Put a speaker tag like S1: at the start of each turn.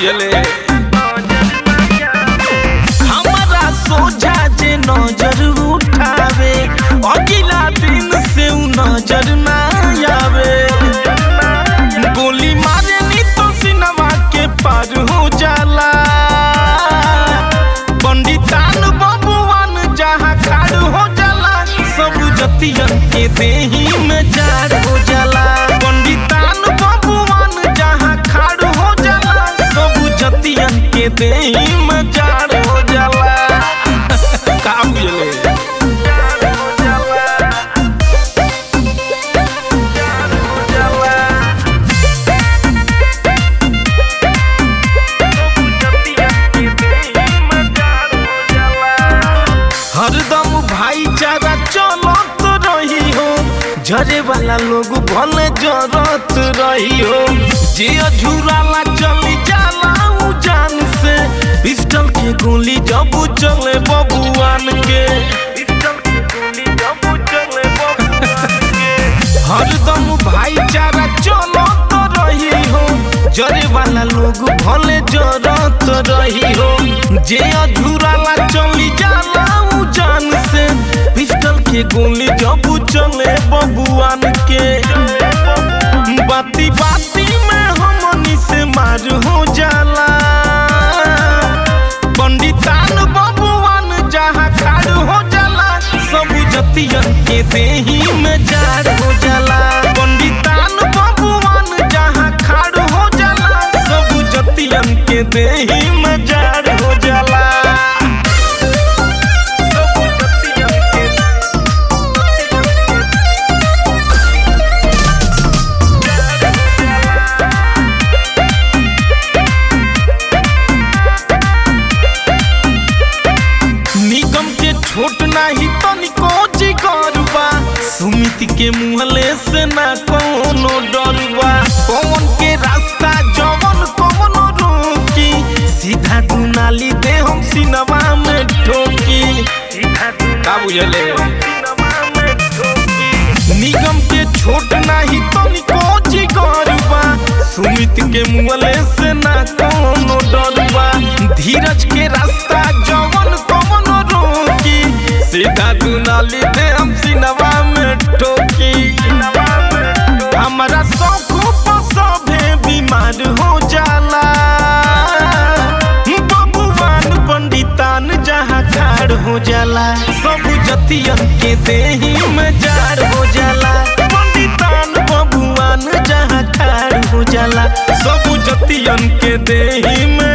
S1: बुझले हमारा सोझा जे नजर उठावे अगला दिन से उ नजर ना आवे गोली मारे नी तो सिनेमा के पार हो जाला पंडितान बबुआन जहाँ खाड़ हो जाला सब जतियन के देही में जाड़ हो जाला पंडितान बबुआन जहाँ खाड़ हो जाला सब जतियन के देही में जाड़ हो जाला का बुझले हरदम भाईचारा चलत रही हो झरे वाला लोग भले जरत रही हो जे अझुराला चली जाला उ जान से पिस्टल के गोली जब चले बबुआन के हरदम भाईचारा चलत रही हो जरे वाला लोग भले जरत रही हो जे अधूराला चली जाला उ जान से पिस्टल के गोली जब चले बबुआन के बाती बाती में हमनी से मार हो जाला पंडितान बबुआन जहाँ खाड़ हो जाला सब जतियन के देही में जाड़ हो जाला पंडितान बबुआन जहाँ खाड़ हो जाला सब जतियन के देही में जाड़ हो जाला निगम के छोट नाही तनिको जिगरबा सुमित के मुहले से ना कोनो डरबा पवन के रास्ता जवन कवन रोकी सीधा दुनाली दे हम सिनेमा में ठोकी का बुझले निगम के छोट नाही तनिको जिगरबा सुमित के मुहले से ना कोनो डरबा धीरज के रास्ता जवन कवन रोकी सीधा दुनाली दे हम सिनेमा में ठोकी हमारा शौक पर सभे बीमार हो जाला बबुआन पंडितान जहाँ खाड़ हो जाला सब जतियन के देही में जाड़ हो जाला पंडितान बबुआन जहाँ खाड़ हो जाला सब जतियन के देही में